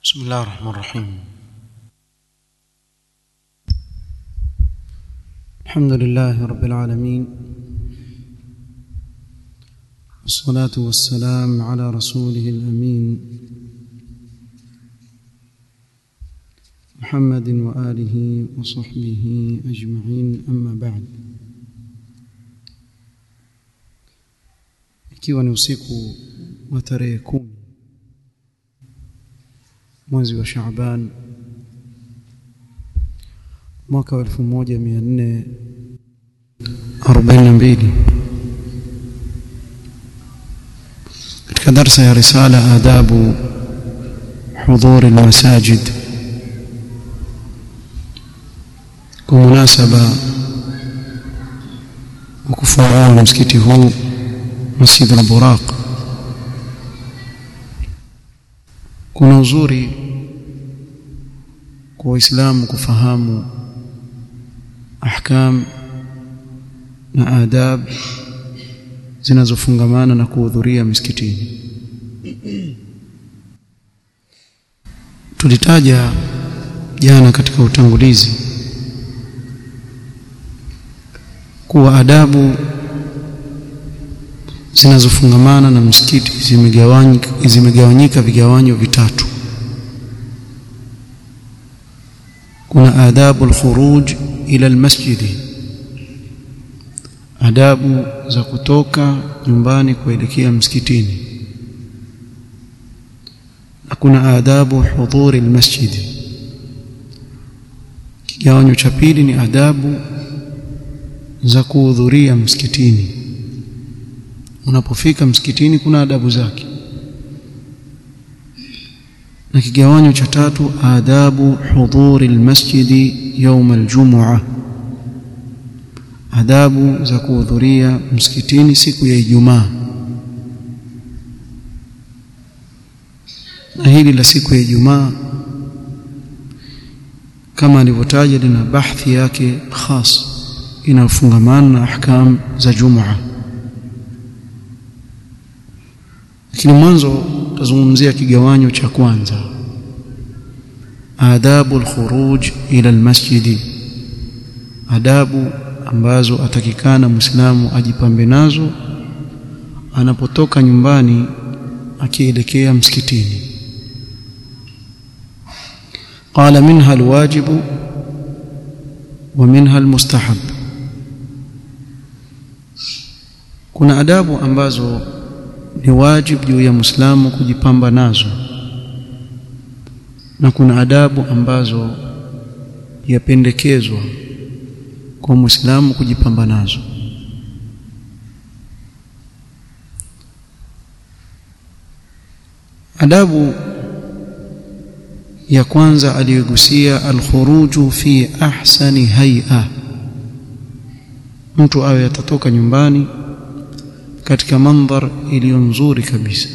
بسم الله الرحمن الرحيم الحمد لله رب العالمين والصلاة والسلام على رسوله الأمين محمد وآله وصحبه أجمعين أما بعد ikiwa ni usiku wa tarehe kumi mwezi wa Shaaban mwaka wa 1442 katika darsa ya risala adabu hudhur almasajid kwa munasaba wa kufungua msikiti huu Masjid al-Buraq kuna uzuri kwa waislamu kufahamu ahkam na adab zinazofungamana na kuhudhuria misikitini tulitaja jana katika utangulizi kuwa adabu zinazofungamana na msikiti zimegawanyika zimegawanyika vigawanyo vitatu kuna adabu alkhuruj ila almasjid adabu za kutoka nyumbani kuelekea msikitini na kuna adabu hudhuri almasjid kigawanyo cha pili ni adabu za kuhudhuria msikitini unapofika msikitini kuna adabu zake na kigawanyo cha tatu adabu hudhuri almasjidi يوم الجمعه adabu za kuhudhuria msikitini siku ya Ijumaa na hili la siku ya Ijumaa kama alivyotaja lina bahthi yake khas inayofungamana na ahkam za Jumaa lakini mwanzo tazungumzia kigawanyo cha kwanza adabu alkhuruj ila almasjid adabu ambazo atakikana muislamu ajipambe nazo anapotoka nyumbani akielekea msikitini قال منها الواجب ومنها المستحب kuna adabu ambazo ni wajibu juu ya Muislamu kujipamba nazo na kuna adabu ambazo yapendekezwa kwa Muislamu kujipamba nazo adabu ya kwanza aliyogusia alkhuruju fi ahsani hay'a mtu awe atatoka nyumbani katika mandhar iliyo nzuri kabisa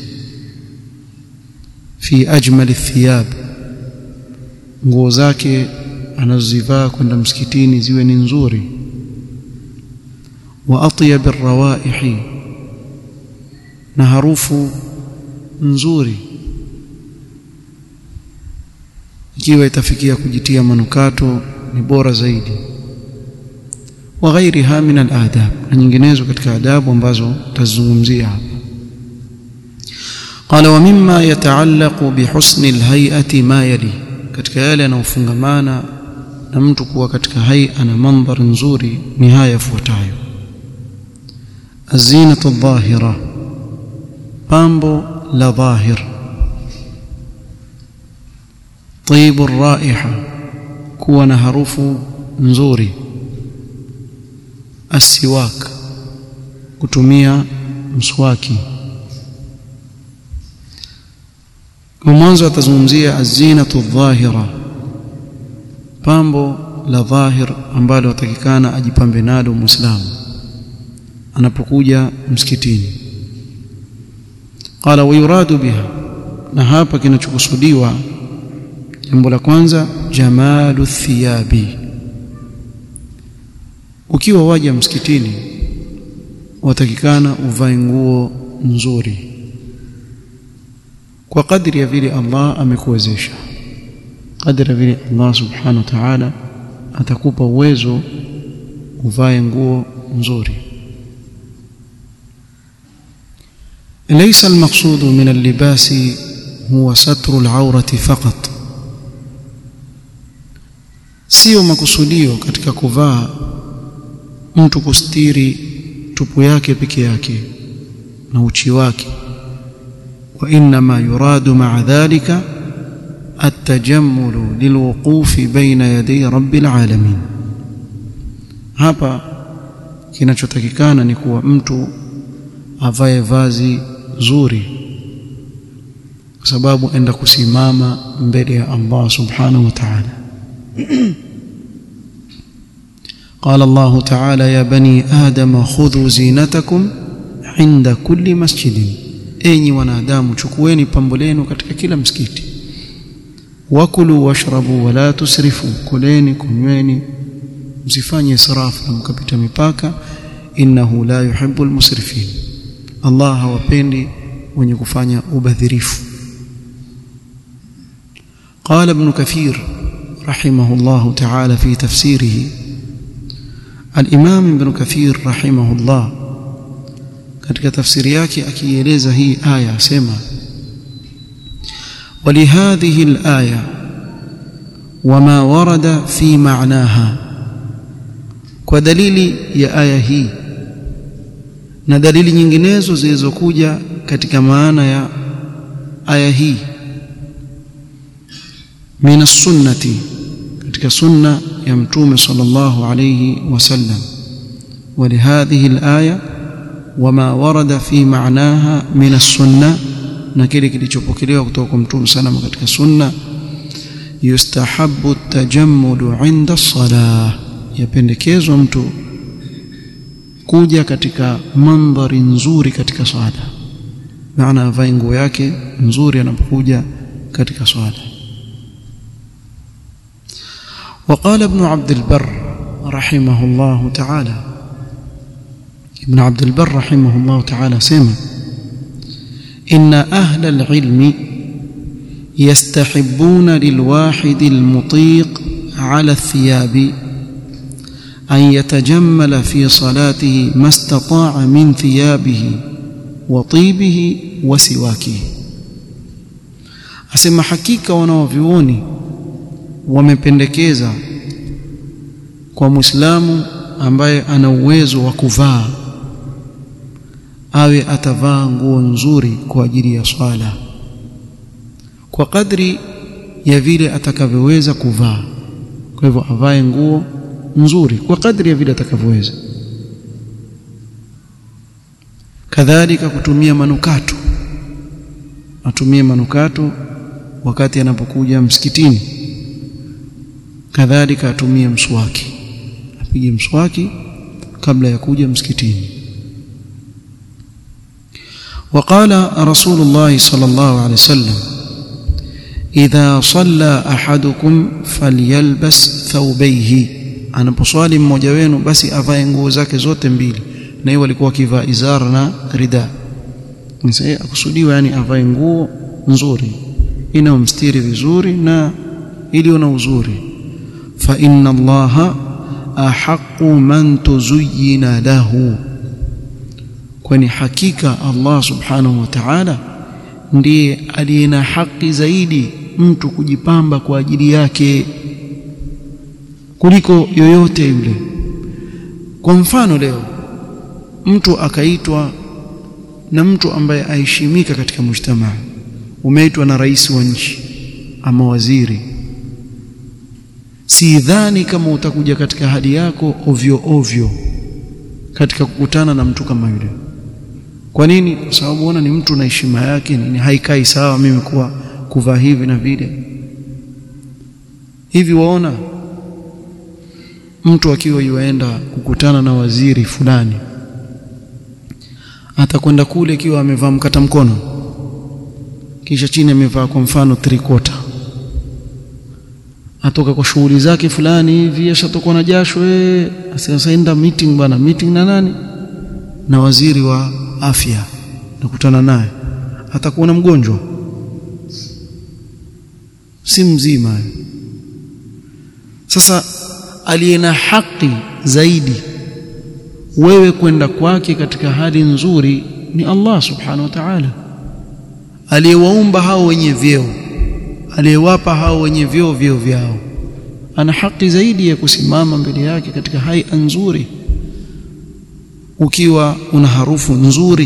fi ajmali thiyab nguo zake anazozivaa kwenda msikitini ziwe ni nzuri wa atyab arrawaihi na harufu nzuri ikiwa itafikia kujitia manukato ni bora zaidi wa ghairiha min al-adab na nyinginezo katika adabu ambazo tazungumzia hapa قال ومما يتعلق بحسن الهيئه ما يلي katika yale yanayofungamana na mtu kuwa katika haia na mandhari nzuri ni haya yafuatayo azinatu dhahira pambo la dhahir طيب الرائحه kuwa na harufu nzuri asiwak kutumia mswaki kwa mwanzo atazungumzia azinatu dhahira pambo la dhahir ambalo atakikana ajipambe nalo muislamu anapokuja msikitini qala wayuradu biha na hapa kinachokusudiwa jambo la kwanza jamalu thiyabi ukiwa waja msikitini watakikana uvae nguo nzuri kwa kadri ya vile Allah amekuwezesha kadri ya vile Allah subhanahu wa ta'ala atakupa uwezo uvae nguo nzuri ليس المقصود من اللباس هو ستر العورة فقط sio makusudio katika kuvaa mtu kustiri tupu yake peke yake na uchi wake wa inma yuradu ma'a dhalika at-tajammul lilwuquf baina yaday rabbil alamin hapa kinachotakikana ni kuwa mtu avae vazi zuri kwa sababu enda kusimama mbele ya Allah subhanahu wa ta'ala قال الله تعالى يا بني آدم خذوا زينتكم عند كل مسجد enyi wanadamu chukueni pambo lenu katika kila msikiti wakulu washrabu wala tusrifu kuleni kunyweni msifanye israfu na mkapita mipaka innahu la yuhibbul musrifin Allah hawapendi wenye kufanya ubadhirifu قال ابن كثير رحمه الله تعالى في تفسيره الإمام ابن كثير رحمه الله katika tafsiri yake akieleza hii aya asema ولهذه الآية وما ورد في معناها ودليل ya aya hii na dalili nyinginezo zilizokuja katika maana ya aya hii min as-sunnati katika sunna ya mtume sallallahu alayhi wasallam ولهذه الآية وما ورد في معناها من السنة na kile kilichopokelewa kutoka kwa mtume salama katika sunna yustahabu at-tajammud 'inda as-salah yapendekezwa mtu kuja katika mandhari nzuri katika swala maana avae nguo yake nzuri anapokuja katika swala وقال ابن عبد البر رحمه الله تعالى ابن عبد البر رحمه الله تعالى سمع إن أهل العلم يستحبون للواحد المطيق على الثياب أن يتجمل في صلاته ما استطاع من ثيابه وطيبه وسواكه asema hakika wanaovyuoni wamependekeza kwa Muislamu ambaye ana uwezo wa kuvaa awe atavaa nguo nzuri kwa ajili ya swala kwa kadri ya vile atakavyoweza kuvaa kwa hivyo avae nguo nzuri kwa kadri ya vile atakavyoweza kadhalika kutumia manukato atumie manukato wakati anapokuja msikitini kadhalika atumie mswaki apige mswaki kabla ya kuja msikitini وقال رسول الله صلى الله عليه وسلم إذا صلى أحدكم فليلبس ثوبيه anaposwali mmoja wenu basi avae nguo zake zote mbili na hiyo walikuwa wakivaa izara na rida msee akusudiwa yani avae nguo nzuri inayomstiri vizuri na iliyo na uzuri fa inna allaha ahaqqu man tuzayyina lahu kwani hakika Allah subhanahu wa ta'ala ndiye aliye na haki zaidi mtu kujipamba kwa ajili yake kuliko yoyote yule kwa mfano leo mtu akaitwa na mtu ambaye aheshimika katika mujtamaa umeitwa na rais wa nchi ama waziri sidhani kama utakuja katika hali yako ovyo ovyo katika kukutana na mtu kama yule kwa nini kwa sababu ona ni mtu na heshima yake nini haikai sawa mimi kuwa kuvaa hivi na vile hivi waona mtu akiwa yuaenda kukutana na waziri fulani atakwenda kule akiwa amevaa mkata mkono kisha chini amevaa kwa mfano three quarter atoka kwa shughuli zake fulani hivi ashatokwa na jasho eh asienda meeting bwana meeting na nani na waziri wa afya nakutana naye atakuwa mgonjwa si mzima sasa aliye na haki zaidi wewe kwenda kwake katika hali nzuri ni Allah subhanahu wa ta'ala aliyewaumba hao wenye vyeo aliyewapa hao wenye vyeo vyeo vyao ana haki zaidi ya kusimama mbele yake katika hai nzuri ukiwa una harufu nzuri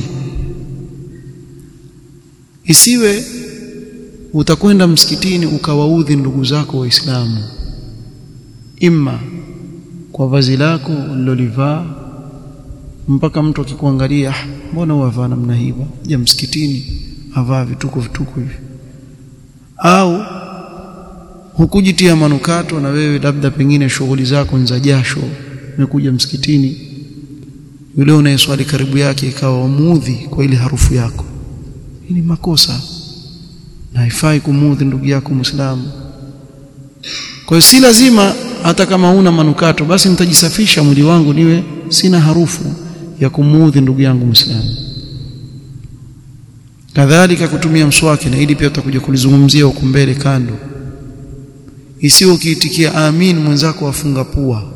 isiwe utakwenda msikitini ukawaudhi ndugu zako waislamu imma kwa vazi lako ulilolivaa mpaka mtu akikuangalia mbona wavaa namna hii ja msikitini avaa vituko vituko hivi au hukujitia manukato na wewe labda pengine shughuli zako za jasho umekuja msikitini yule unayeswali karibu yake ikawa wamuudhi kwa ile harufu yako hii ni makosa na haifai kumuudhi ndugu yako Muislamu kwa hiyo si lazima hata kama una manukato basi nitajisafisha mwili wangu niwe sina harufu ya kumuudhi ndugu yangu Muislamu kadhalika kutumia mswaki na ili pia tutakuja kulizungumzia huko mbele kando isiyo ukiitikia amin mwenzako afunga pua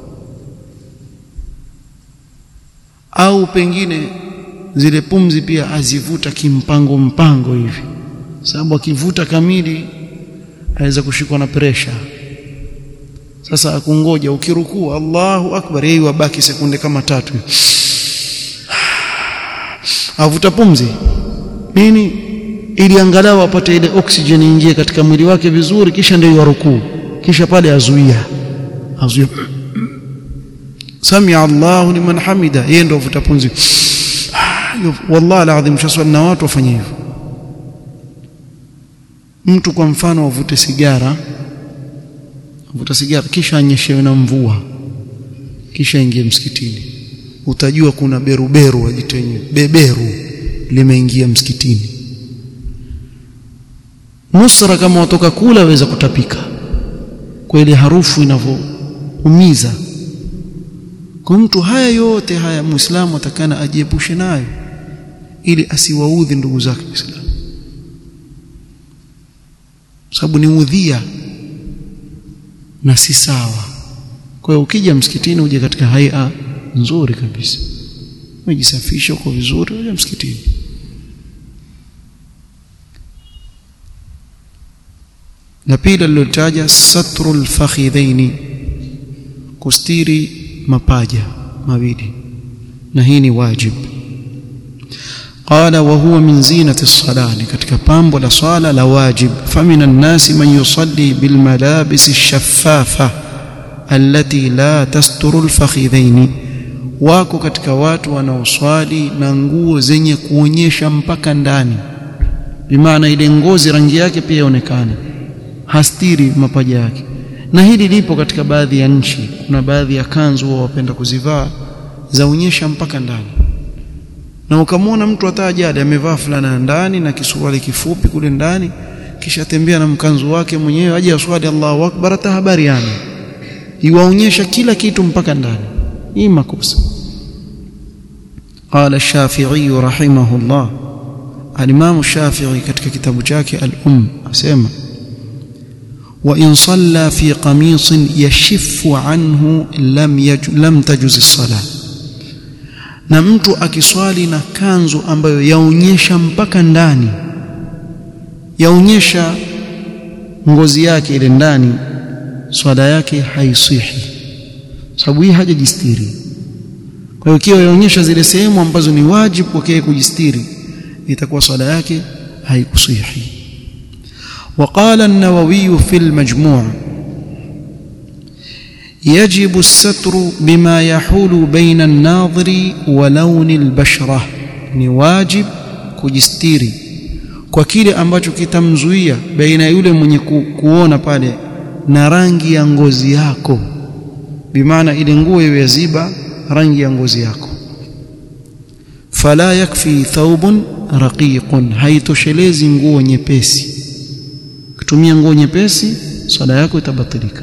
au pengine zile pumzi pia azivuta kimpango mpango hivi sababu akivuta kamili aweza kushikwa na presha sasa akungoja ukirukuu Allahu akbar yeye wabaki sekunde kama tatu avuta pumzi nini ili angalau apate ile oxygen ingie katika mwili wake vizuri kisha ndio yarukuu kisha pale azuia azuia samia Allahu liman hamida yeye ndio avuta pumzi wallahi alazim shaswali na watu wafanye hivyo mtu kwa mfano avute sigara avuta sigara kisha anyeshewe na mvua kisha ingie msikitini utajua kuna beruberu ajitenye beberu limeingia msikitini nusra kama watoka kula waweza kutapika kwa ile harufu inavyoumiza kwa mtu haya yote haya muislamu atakana ajiepushe nayo ili asiwaudhi ndugu zake waislamu sababu ni udhia na si sawa kwa hiyo ukija msikitini uje katika haia nzuri kabisa umejisafisha uko vizuri uje msikitini na pili alilotaja satrul fakhidhaini kustiri mapaja mawili na hii ni wajib qala wa huwa min zinati as-salah katika pambo la swala la wajib famina an-nasi man yusalli bil malabis ash-shaffafa allati la tasturu al-fakhidhaini wako katika watu wanaoswali na nguo zenye kuonyesha mpaka ndani bimaana ile ngozi rangi yake pia ionekane hastiri mapaja yake na hili lipo katika baadhi ya nchi kuna baadhi ya kanzu wao wapenda kuzivaa zaonyesha mpaka ndani na ukamwona mtu hata ajali amevaa fulana ndani na kisuruali kifupi kule ndani kisha tembea na mkanzu wake mwenyewe aje aswali Allahu akbar hata habari yani iwaonyesha kila kitu mpaka ndani hii makosa قال الشافعي رحمه الله الإمام الشافعي katika kitabu chake al-Umm asema وإن صلى في قميص يشف عنه لم يج... لم تجز الصلاة na mtu akiswali na kanzu ambayo yaonyesha mpaka ndani yaonyesha ngozi yake ile ndani swala yake haisihi sababu hii hajajistiri kwa hiyo ikiwa yaonyesha zile sehemu ambazo ni wajibu kwake kujistiri itakuwa swala yake haikusihi وقال النووي في المجموع يجب الستر بما يحول بين الناظر ولون البشرة ni wajib kujistiri kwa kile ambacho kitamzuia baina yule mwenye ku, kuona pale na rangi ya ngozi yako bimaana ile nguo iwe yaziba rangi ya ngozi yako fala yakfi thawbun raqiqun haitoshelezi nguo nyepesi ukitumia nguo nyepesi swala yako itabatilika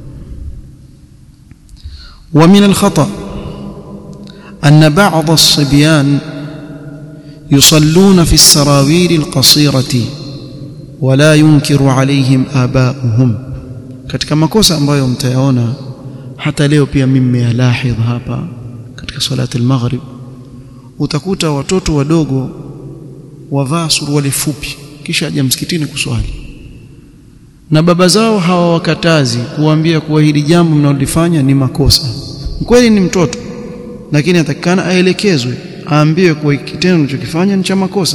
ومن الخطأ أن بعض الصبيان يصلون في السراويل القصيرة wala yunkiru alaihim abauhum katika makosa ambayo mtayaona hata leo pia mimi nimeyalahidh hapa katika salati al-maghrib utakuta watoto wadogo wavaa suruali fupi kisha aja msikitini kuswali na baba zao hawawakatazi kuambia kuwa hili jambo mnalolifanya ni makosa kweli ni mtoto lakini atakikana aelekezwe aambiwe kuwa kitendo unachokifanya ni cha makosa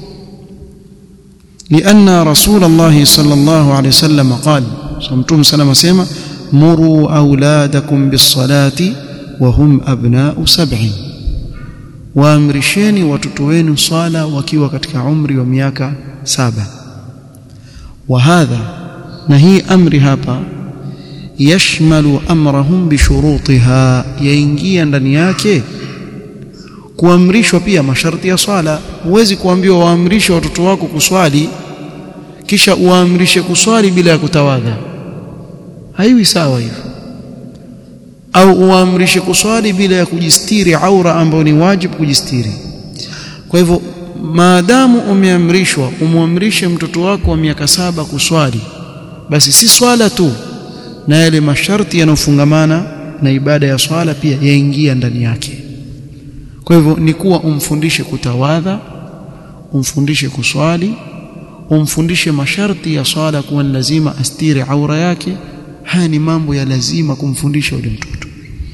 لأن رسول الله صلى الله عليه وسلم قال صمتم سلام سيما مروا أولادكم بالصلاة وهم أبناء سبع waamrisheni watoto wenu swala wakiwa katika umri wa miaka saba wa hadha na hii amri hapa yashmalu amrahum bishurutiha yaingia ndani yake kuamrishwa pia masharti ya swala huwezi kuambiwa waamrishe watoto wako kuswali kisha uamrishe kuswali bila ya kutawadha haiwi sawa hivyo au uamrishe kuswali bila ya kujistiri aura ambayo ni wajibu kujistiri kwa hivyo maadamu umeamrishwa umwamrishe mtoto wako wa miaka saba kuswali basi si swala tu na yale masharti yanayofungamana na ibada ya swala pia yaingia ndani yake kwa hivyo ni kuwa umfundishe kutawadha umfundishe kuswali umfundishe masharti ya swala kuwa ni lazima astiri aura yake haya ni mambo ya lazima kumfundisha yule mtoto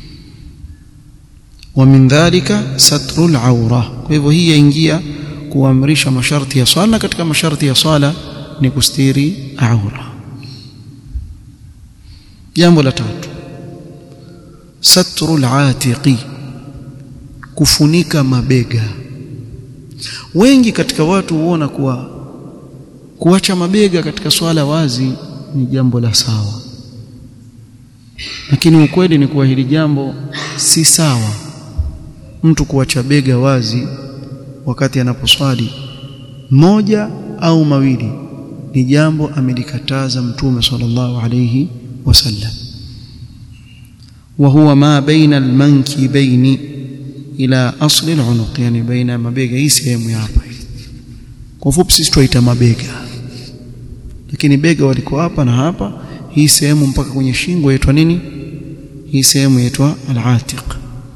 wa min dhalika satrul aura kwa hivyo hii yaingia kuamrisha masharti ya swala katika masharti ya swala ni kustiri aura jambo la tatu satrul atiqi kufunika mabega wengi katika watu huona kuwa kuacha mabega katika swala wazi ni jambo la sawa lakini ukweli ni kuwa hili jambo si sawa mtu kuacha bega wazi wakati anaposwali moja au mawili ni jambo amelikataza mtume sallallahu alayhi wasallam وهو ما بين المنكبين الى اصل العنق yani baina mabega hii sehemu hapa kwa fupi sisi tuita mabega lakini bega waliko hapa na hapa hii sehemu mpaka kwenye shingo yaitwa nini hii sehemu yaitwa al-atiq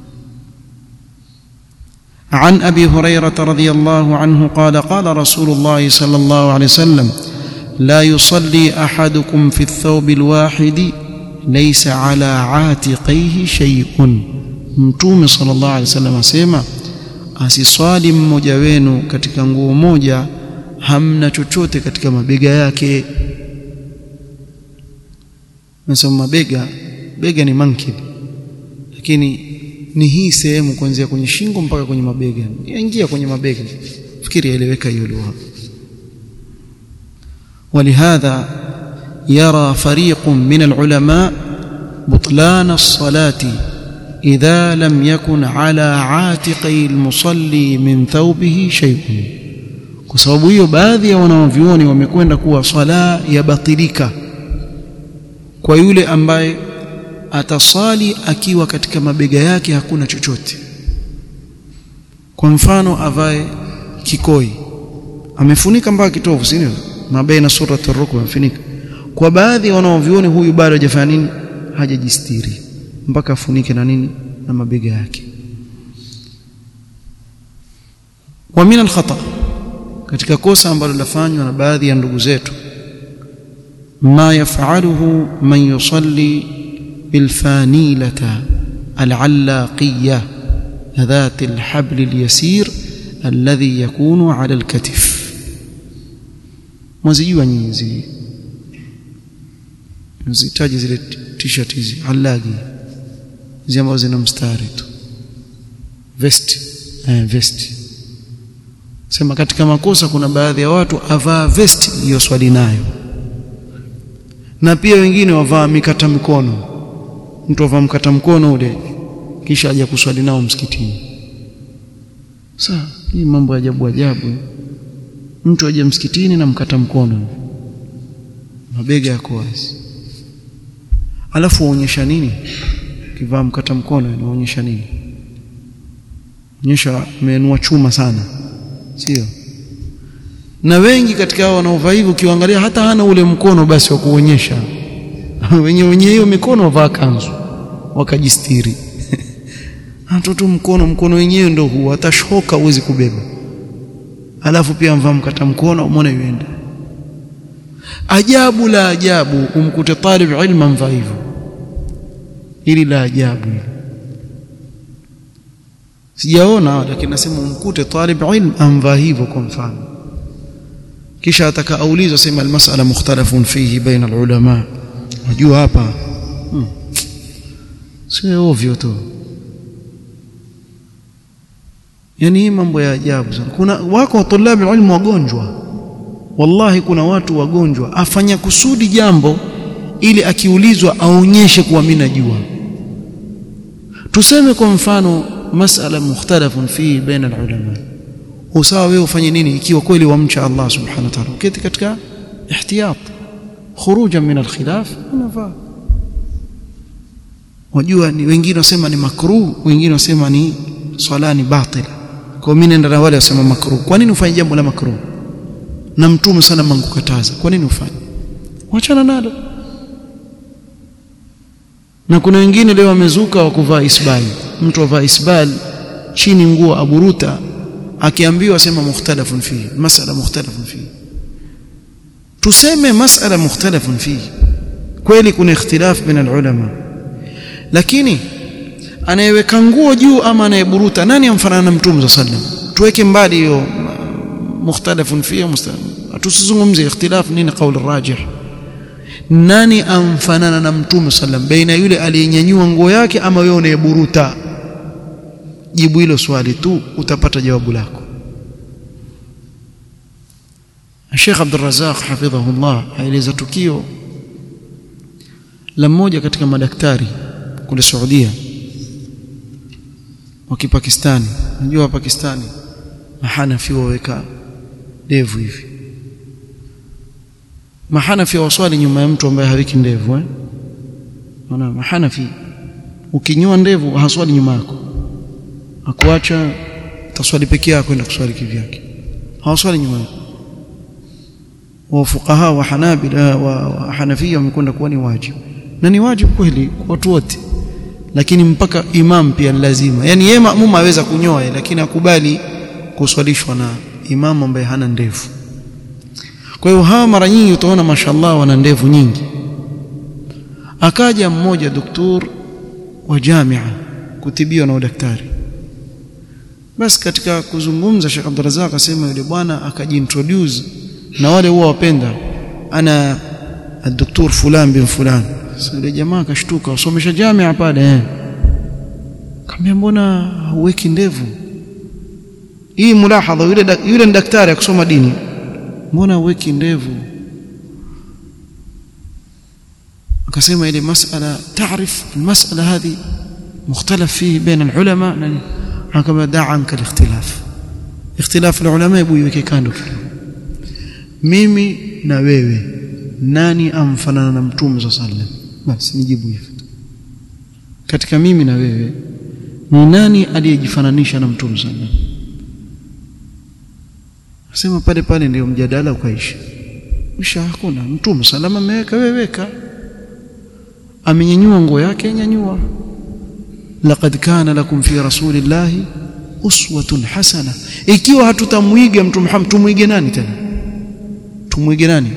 عن ابي هريره رضي الله عنه قال قال رسول الله صلى الله عليه وسلم لا يصلي احدكم في الثوب الواحد ليس على عاتقيه شيء mtume sallallahu alaihi wasallam asema asiswali mmoja wenu katika nguo moja hamna chochote katika mabega yake nasema mabega bega ni mankib lakini ni hii sehemu kuanzia kwenye shingo mpaka kwenye mabega yaingia kwenye mabega fikiri yaeleweka hiyo lugha ولهذا يرى فريق من العلماء بطلان الصلاه اذا لم يكن على عاتقي المصلي من ثوبه شيء kwa sababu hiyo baadhi ya wanaovyuoni wamekwenda kuwa swala yabatilika kwa yule ambaye atasali akiwa katika mabega yake hakuna chochote kwa mfano avae kikoi amefunika mpaka kitovu si ndio mabaina suratu rukba amefunika kwa baadhi ya wanaovyuoni huyu bado hajafanya nini hajajistiri mpaka afunike na nini na mabega yake wa min alkhata katika kosa ambalo lafanywa na baadhi ya ndugu zetu ma yafaluhu man yusalli bilfanilata alallaqiyya ذات الحبل اليسير الذي يكون على الكتف mwazijua nyinyi hizi mzitaji zile t-shirt hizi allagi hizi ambazo zina mstari tu vest eh, vest sema katika makosa kuna baadhi ya watu avaa vest hiyo swali nayo na pia wengine wavaa mikata mikono mtu avaa mkata mkono ule kisha aje kuswali nao msikitini sasa hii mambo ya ajabu ajabu mtu aje msikitini na mkata mkono mabega yako wazi alafu waonyesha nini kivaa mkata mkono inaonyesha nini onyesha umeinua chuma sana sio na wengi katika hao wanaovaa hivyo ukiangalia hata hana ule mkono basi wa kuonyesha wenye wenye hiyo mikono wavaa kanzu wakajistiri mtoto mkono mkono wenyewe ndio huo hata shoka huwezi kubeba alafu pia mvaa mkata mkono umeona yuenda ajabu la ajabu umkute talib ilma mvaa hivyo ili la ajabu hili sijaona lakini nasema umkute talib ilm amvaa hivyo kwa mfano kisha atakaulizwa sema almasala mukhtalafun fihi baina alulama unajua hapa hmm. sio ovyo tu yani hii mambo ya ajabu sana kuna wako tulabi ilmu wagonjwa wallahi kuna watu wagonjwa afanya kusudi jambo ili akiulizwa aonyeshe kuwa mimi najua tuseme kwa mfano masala mukhtalafun fi baina alulama usawa wewe ufanye nini ikiwa kweli wamcha Allah subhanahu wa ta'ala uketi katika ihtiyat khurujan min alkhilaf unafaa wajua ni wengine wasema ni makruh wengine wasema ni swala ni batila kwa mimi nenda na wale wasema makruh kwa nini ufanye jambo la makruh na mtume sana mangukataza kwa nini ufanye wachana nalo na kuna wengine leo wamezuka wa kuvaa isbal mtu avaa isbal chini nguo aburuta akiambiwa sema mukhtalafun fihi masala mukhtalafun fihi tuseme masala mukhtalafun fihi kweli kuna ikhtilaf baina ulama lakini anayeweka nguo juu ama anayeburuta nani amfanana na mtume sallam tuweke mbali hiyo mukhtalafun fihi tusizungumzie ikhtilaf nini kauli rajih nani amfanana na mtume sallam baina yule aliyenyanyua nguo yake ama wewe unayeburuta jibu hilo swali tu utapata jawabu lako Sheikh Abdul Razzaq hafidhahullah aeleza tukio la mmoja katika madaktari kule Saudia wa Kipakistani unajua Pakistani mahanafi waweka ndevu hivi mahanafi waswali nyuma ya mtu ambaye hawiki ndevu eh maana mahanafi ukinyoa ndevu haswali nyuma yako akuacha taswali peke yako kwenda kuswali kivyake hawaswali nyuma yako wa fuqaha wa hanabila wa, wa hanafia wamekwenda kuwa ni wajibu na ni wajibu kweli kwa watu wote lakini mpaka imam pia ni lazima yani yeye maamum aweza kunyoa lakini akubali kuswalishwa na imam ambaye hana ndevu kwa hiyo hawa mara nyingi utaona mashallah wana ndevu nyingi akaja mmoja doktor wa jamia kutibiwa na udaktari basi katika kuzungumza Sheikh Abdul Razak akasema yule bwana akajiintroduce na wale huwa wapenda ana الدكتور فلان بن فلان sasa jamaa akashtuka usomesha jamia pale eh kambia mbona hauweki ndevu hii mulahadha yule yule ni daktari akusoma dini mbona hauweki ndevu akasema ile masala taarif المساله هذه مختلف فيه بين العلماء akama daa anka الاختلاف اختلاف العلماء hebu iweke kando mimi na wewe nani amfanana na mtume صلى الله عليه وسلم basi nijibu hivyo katika mimi na wewe ni nani aliyejifananisha na mtume صلى الله عليه وسلم Sema pale pale ndio mjadala ukaisha. Kisha hakuna mtume salama ameweka wewe weka. Amenyanyua nguo yake nyanyua. Laqad kana lakum fi rasulillahi uswatun hasana. Ikiwa hatutamwiga mtume Muhammad tumwige nani tena? Tumwige nani?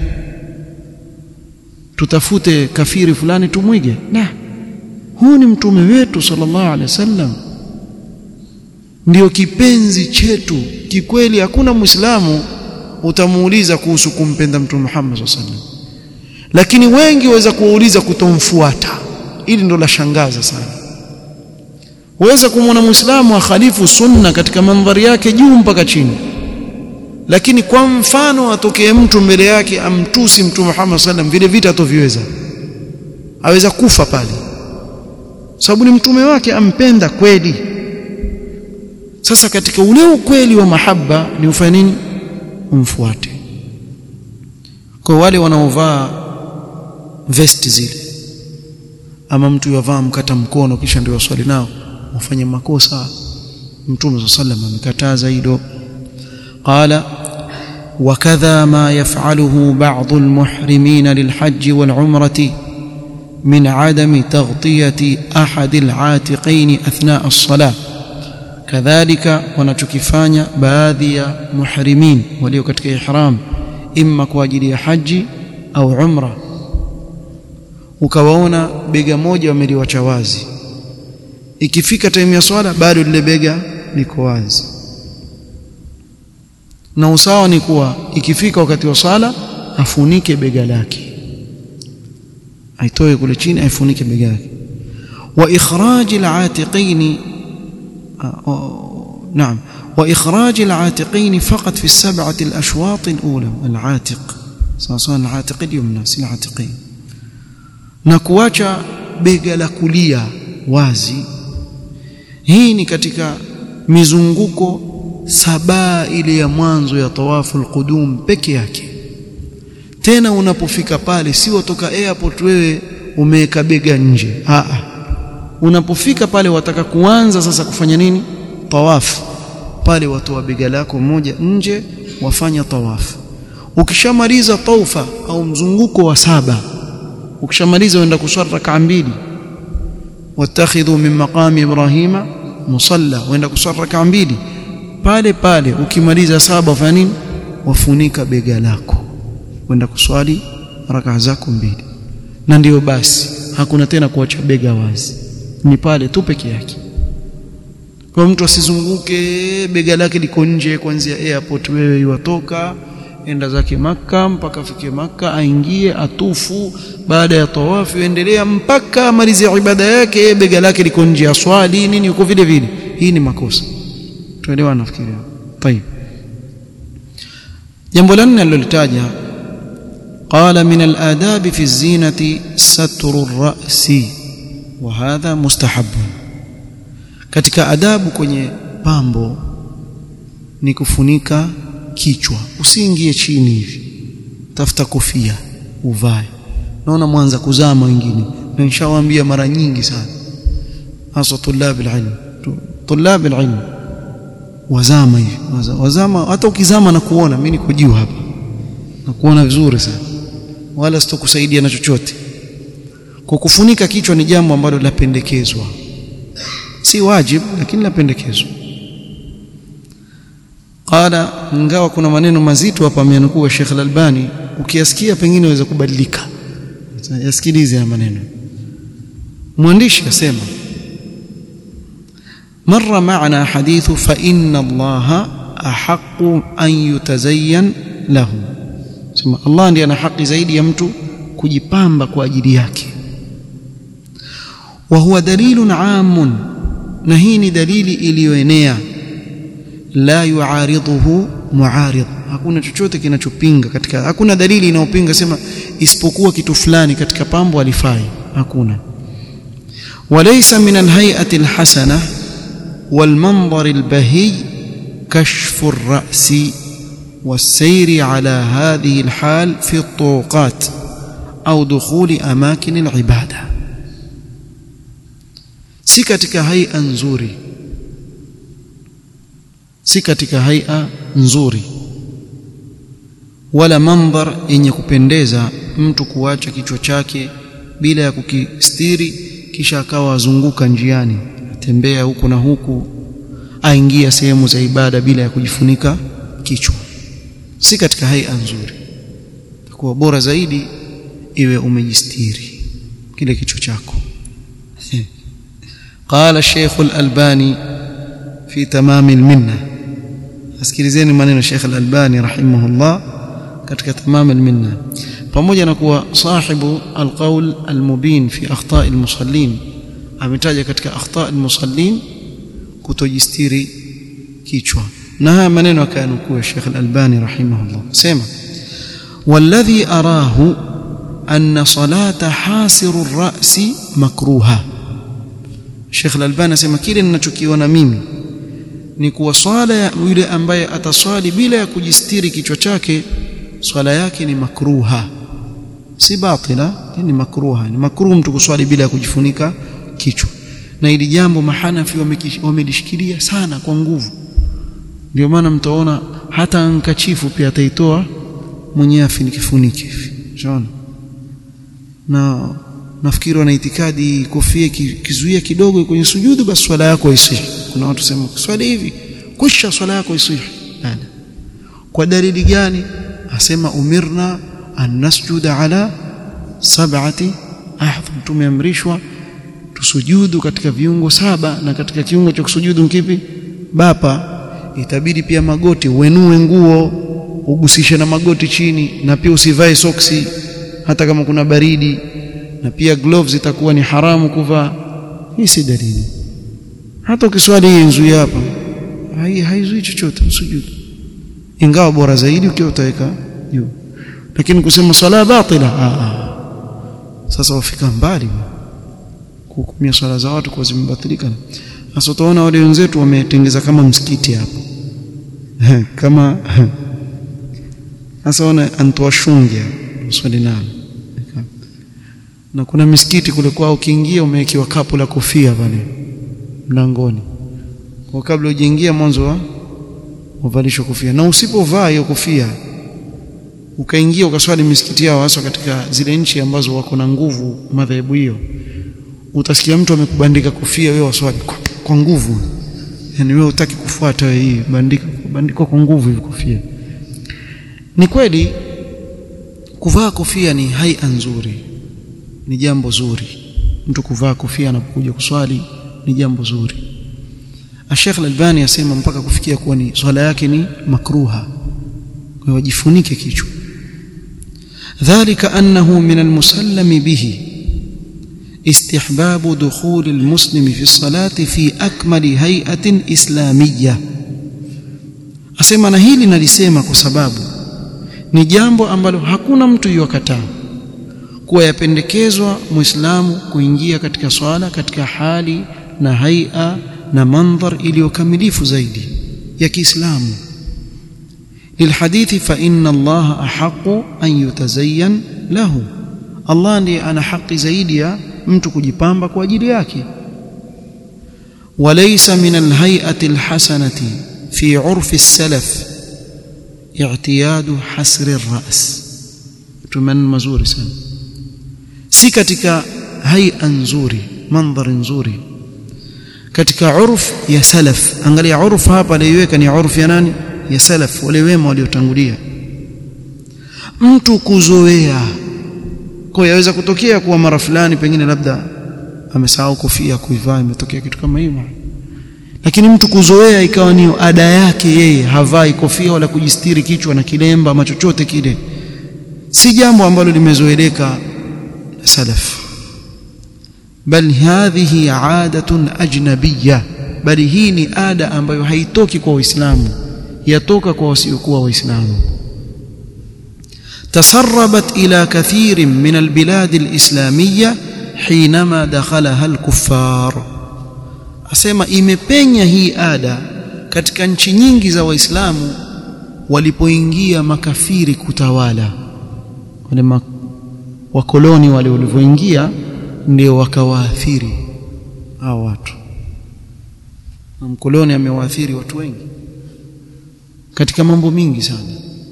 Tutafute kafiri fulani tumwige? Na. Huu ni mtume wetu sallallahu alaihi wasallam. Ndio kipenzi chetu kikweli hakuna muislamu utamuuliza kuhusu kumpenda mtume Muhammad sallallahu alaihi wasallam lakini wengi waweza kuwauliza kutomfuata ili ndo la shangaza sana waweza kumwona muislamu akhalifu sunna katika mandhari yake juu mpaka chini lakini kwa mfano atokee mtu mbele yake amtusi mtume Muhammad sallam vile vita atoviweza aweza kufa pale sababu ni mtume wake ampenda kweli sasa katika ule ukweli wa mahaba ni ufanye nini umfuate kwa wale wanaovaa vesti zile ama mtu yavaa mkata mkono kisha ndio waswali nao wafanye makosa mtume sallam amekataza hilo qala وكذا ما يفعله بعض المحرمين للحج والعمرة من عدم تغطية أحد العاتقين أثناء الصلاة كذلك wanachokifanya baadhi ya muhrimin walio katika ihram imma kwa ajili ya haji au umra ukawaona bega moja wameliwacha wazi ikifika time ya swala bado lile bega liko wazi na usawa ni kuwa ikifika wakati wa swala afunike bega lake aitoe kule chini aifunike bega lake wa ikhraj al-atiqain نعم واخراج العاتقين فقط في السبعه الاشواط الاولى العاتق سواء العاتق اليمنى si العاتقين na kuacha bega la kulia wazi hii ni katika mizunguko saba ile ya mwanzo ya tawafu alqudum peke yake tena unapofika pale si watoka airport wewe umeweka bega nje a unapofika pale wataka kuanza sasa kufanya nini tawafu pale watoa bega lako moja nje wafanya tawafu ukishamaliza taufa au mzunguko wa saba ukishamaliza uenda kuswali rak'a mbili watakhidhu min maqami ibrahima musalla uenda kuswali rak'a mbili pale pale ukimaliza saba ufanya nini wafunika bega lako uenda kuswali rak'a zako mbili na ndiyo basi hakuna tena kuacha bega wazi ni pale tu peke yake kwa mtu asizunguke bega lake liko nje kuanzia airport wewe yuatoka enda zake maka mpaka afike maka aingie atufu baada ya tawafu endelea mpaka amalize ibada yake bega lake liko nje ya swali nini uko vile vile hii ni makosa tuelewa nafikiria طيب jambo la nne alilolitaja قال من الآداب في الزينة ستر الرأس وهذا مستحب katika adabu kwenye pambo ni kufunika kichwa usiingie chini hivi tafuta kofia uvae naona mwanza kuzama wengine na nishawaambia mara nyingi sana hasa tulab alilm tulab alilm wazama hivi wazama hata ukizama na kuona mimi niko juu hapa na kuona vizuri sana wala sitokusaidia na chochote kwa kufunika kichwa ni jambo ambalo lapendekezwa si wajib lakini lapendekezwa qala ingawa kuna maneno mazito hapa amenukuu Sheikh Al-Albani ukiyasikia pengine waweza kubadilika yasikilize haya maneno mwandishi asema مر معنا حديث فإن الله أحق أن يتزين له sema Allah ndiye ana haki zaidi ya mtu kujipamba kwa ajili yake wa huwa dalilun amun na hii ni dalili iliyoenea la yuaridhuhu muarid hakuna chochote kinachopinga katika hakuna dalili inayopinga sema isipokuwa kitu fulani katika pambo alifai hakuna وليس من الهيئة الحسنة والمنظر البهي كشف الرأس والسير على هذه الحال في الطرقات أو دخول أماكن العبادة si katika haia nzuri si katika haia nzuri wala mandhar yenye kupendeza mtu kuacha kichwa chake bila ya kukistiri kisha akawa azunguka njiani atembea huku na huku aingia sehemu za ibada bila ya kujifunika kichwa si katika haia nzuri itakuwa bora zaidi iwe umejistiri kile kichwa chako قال الشيخ الألباني في تمام المنة asikilizeni maneno Sheikh Al-Albani rahimahullah katika tamam al-minna pamoja na kuwa sahibu al-qawl al-mubin fi akhta' al-musallin ametaja katika akhta' al-musallin kutojistiri kichwa na haya maneno akayanukuu Sheikh Al-Albani rahimahullah sema والذي أراه أن صلاة حاسر الرأس مكروهة Sheikh Al-Albani asema kile ninachokiona mimi ni kuwa swala ya yule ambaye ataswali bila ya kujistiri kichwa chake swala yake ni makruha si batila ni makruha ni makruh mtu kuswali bila ya kujifunika kichwa na ili jambo mahanafi wamelishikilia sana kwa nguvu ndio maana mtaona hata ankachifu pia ataitoa mwenyewe afinikifunike hivi unaona na nafikiri wana itikadi kofia kizuia kidogo kwenye sujudu basi swala yako isihi kuna watu sema swali hivi kisha swala yako isihi kwa dalili gani asema umirna an nasjuda ala sab'ati ahdham tumeamrishwa tusujudu katika viungo saba na katika kiungo cha kusujudu kipi bapa itabidi pia magoti uenue nguo ugusishe na magoti chini na pia usivae soksi hata kama kuna baridi na pia gloves itakuwa ni haramu kuvaa hii si dalili hata ukiswali hii nzui hapa hai haizui chochote usujudu ingawa bora zaidi ukiwa utaweka juu lakini kusema swala batila ah, ah. sasa wafika mbali kuhukumia swala za watu kwa zimebatilika sasa utaona wale wenzetu wametengeza kama msikiti hapo kama sasa ona antuwashungia swali nalo na kuna misikiti kule kwao ukiingia umewekewa kapu la kofia pale mlangoni kwa kabla ujiingia mwanzo wa uvalishwa kofia na usipovaa hiyo kofia ukaingia ukaswali misikiti yao hasa katika zile nchi ambazo wako na nguvu madhehebu hiyo utasikia mtu amekubandika kofia wewe waswali kwa, kwa nguvu yani wewe utaki kufuata hii bandika bandikwa kwa nguvu hivi kofia ni kweli kuvaa kofia ni haia nzuri ni jambo zuri mtu kuvaa kofia anapokuja kuswali ni jambo zuri Sheikh Al-Albani asema mpaka kufikia kuwa ni swala yake ni makruha kwa wajifunike kichwa dhalika annahu min al-musallami bihi استحباب دخول المسلم في الصلاة في أكمل هيئة إسلامية asema na hili nalisema kwa sababu ni jambo ambalo hakuna mtu yuwakataa kuwa yapendekezwa muislamu kuingia katika swala katika hali na haia na mandhar iliyokamilifu zaidi ya Kiislamu lilhadithi fa inna Allah ahaqu an yutazayyan lahu Allah ndiye ana haki zaidi ya mtu kujipamba kwa ajili yake walaysa min alhay'ati alhasanati fi 'urfi as-salaf i'tiyadu hasri ar-ra's tumaneno mazuri sana si katika haia nzuri mandhari nzuri katika urf ya salaf angalia urf hapa aliweka ni urf ya nani ya salaf wale wema waliotangulia mtu kuzoea kwa yaweza kutokea kuwa mara fulani pengine labda amesahau kofia kuivaa imetokea kitu kama hivyo lakini mtu kuzoea ikawa ni ada yake yeye havai kofia wala kujistiri kichwa na kilemba ama chochote kile si jambo ambalo limezoeleka salaf bal hadhihi adatun ajnabiyya bali hii ni ada ambayo haitoki kwa waislamu yatoka kwa wasiokuwa waislamu تسربت إلى كثير من البلاد الإسلامية حينما دخلها الكفار asema imepenya hii ada katika nchi nyingi za waislamu walipoingia makafiri kutawala wale ma, wakoloni wale walivyoingia ndio wakawaathiri hao watu na mkoloni amewaathiri watu wengi katika mambo mingi sana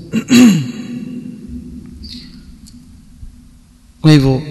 kwa hivyo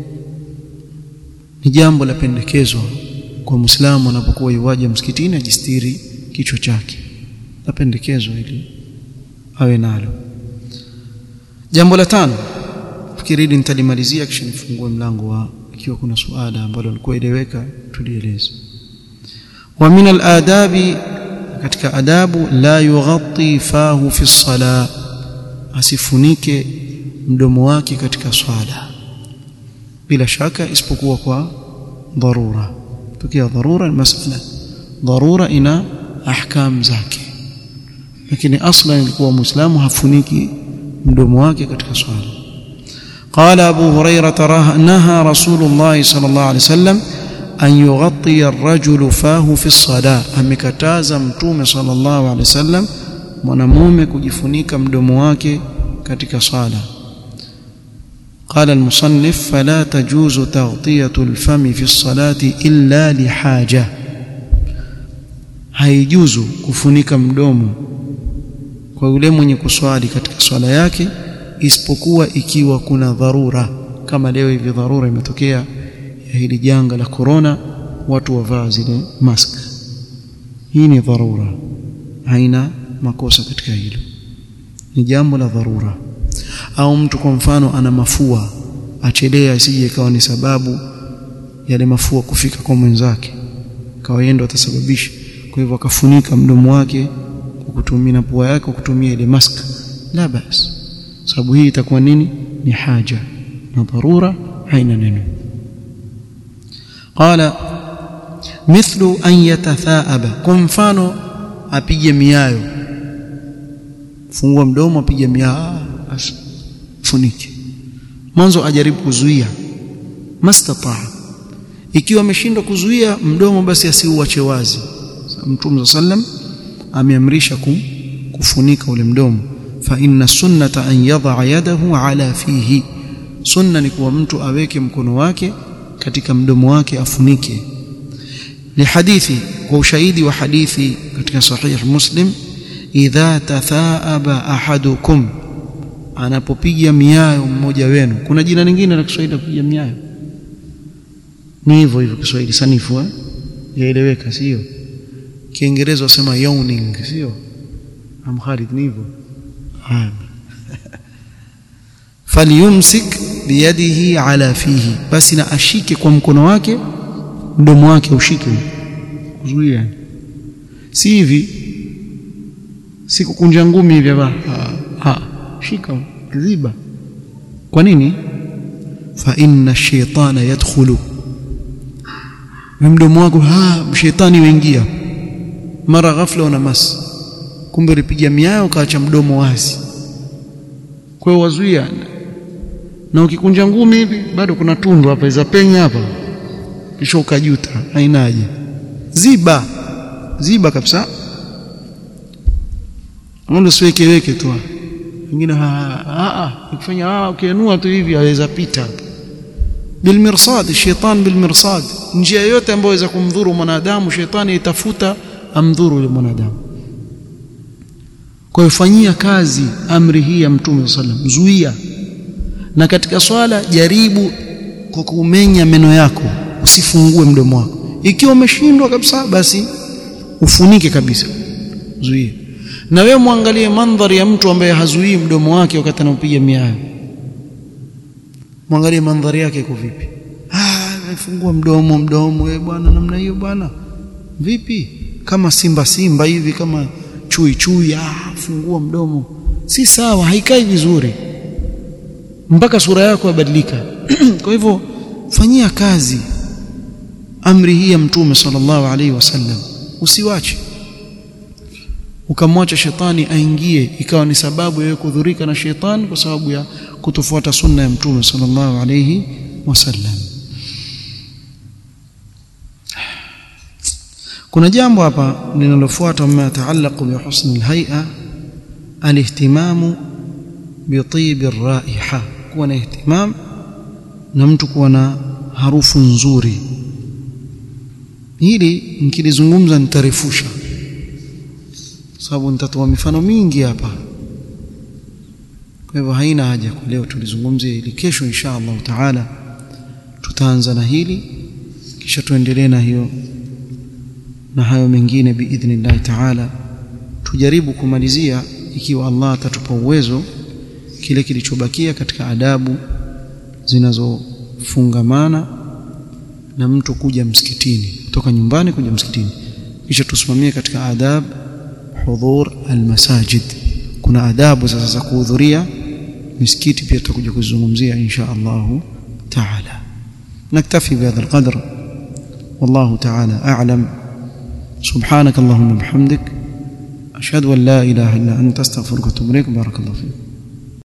ni jambo la pendekezwa kwa Muislamu anapokuwa yuwaje msikitini ajistiri kichwa chake napendekezwa ili awe nalo jambo la tano fikiri hili nitalimalizia kisha nifungue mlango wa ikiwa kuna suala ambalo lilikuwa eleweka tulieleze wa min al-adabi katika adabu la yughatti fahu fi sala asifunike mdomo wake katika swala bila shaka isipokuwa kwa dharura tukia dharura ni masala dharura ina ahkam zake lakini aslan ilikuwa muislamu hafuniki mdomo wake katika swala قال أبو هريرة نهى رسول الله صلى الله عليه وسلم أن يغطي الرجل فاه في الصلاة amekataza mtume صلى الله عليه وسلم mwanamume kujifunika mdomo wake katika swala قال المصنف فلا تجوز تغطية الفم في الصلاة إلا لحاجة haijuzu kufunika mdomo kwa yule mwenye kuswali katika swala yake isipokuwa ikiwa kuna dharura kama leo hivi dharura imetokea ya hili janga la corona watu wavaa zile mask hii ni dharura haina makosa katika hilo ni jambo la dharura au mtu kwa mfano ana mafua achelea asije ikawa ni sababu yale mafua kufika kwa mwenzake kawa yeye ndo atasababisha kwa hivyo akafunika mdomo wake kwa kutumia na pua yake kwa kutumia ile mask la bas sababu hii itakuwa nini ni haja na dharura haina neno qala mithlu an yatathaaba kwa mfano apige miayo fungua mdomo apige miayo funike mwanzo ajaribu kuzuia mastataa ikiwa ameshindwa kuzuia mdomo basi asiuache wazi mtume sallam ameamrisha kufunika ule mdomo fa inna sunnata an yadha yadahu ala fihi sunna ni kuwa mtu aweke mkono wake katika mdomo wake afunike lihadithi kwa ushahidi wa hadithi katika sahih muslim idha tathaaba ahadukum anapopiga miayo mmoja wenu kuna jina lingine la Kiswahili la kupiga miayo ni hivyo hivyo Kiswahili sanifu eh yaeleweka sio Kiingereza wasema yawning sio am Khalid ni hivyo falyumsik biyadihi ala fihi basi na ashike kwa mkono wake mdomo wake ushike kuzuia si hivi si kukunja ngumi hivi hapa ha shika kiziba kwa nini fa inna shaytana yadkhulu mdomo wako ha shetani waingia mara ghafla una mas kumbe ulipiga miayo ukaacha mdomo wazi kwa hiyo wazuia na ukikunja ngumi hivi bado kuna tundu hapa za penya hapa kisha ukajuta hainaje ziba ziba kabisa Ngondo siwekeweke tu wengine ukifanya ah ukienua tu hivi aweza pita bilmirsad shaitan bilmirsad njia yote ambayo inaweza kumdhuru mwanadamu shetani itafuta amdhuru yule mwanadamu kwa hiyo fanyia kazi amri hii ya mtume sallam zuia na katika swala jaribu kwa kumenya meno yako usifungue mdomo wako ikiwa umeshindwa kabisa basi ufunike kabisa zuia na wewe muangalie mandhari ya mtu ambaye hazuii mdomo wake wakati anapiga miayo muangalie mandhari yake iko vipi ah amefungua mdomo mdomo wewe bwana namna hiyo bwana vipi kama simba simba hivi kama chui chui ah fungua mdomo si sawa haikai vizuri mpaka sura yako yabadilika kwa hivyo fanyia kazi amri hii ya mtume sallallahu alaihi wasallam usiwache ukamwacha shetani aingie ikawa ni sababu ya kudhurika na shetani kwa sababu ya kutofuata sunna ya mtume sallallahu alayhi wasallam kuna jambo hapa linalofuata mma yataallaqu bi husni alhay'a alihtimamu bi tib arraiha kuwa na ihtimam na mtu kuwa na harufu nzuri hili nikilizungumza nitarefusha sababu nitatoa mifano mingi hapa kwa hivyo haina haja kwa leo tulizungumzie hili kesho insha Allah taala tutaanza na hili kisha tuendelee na hiyo na hayo mengine biidhnillah taala tujaribu kumalizia ikiwa Allah atatupa uwezo kile kilichobakia katika adabu zinazofungamana na mtu kuja msikitini kutoka nyumbani kuja msikitini kisha tusimamie katika adab hudhur almasajid kuna adabu sasa za kuhudhuria misikiti pia tutakuja kuzungumzia insha Allah taala naktafi bihadha alqadr والله تعالى أعلم سبحانك اللهم وبحمدك أشهد أن لا إله إلا أنت أستغفرك وأتوب إليك بارك الله فيك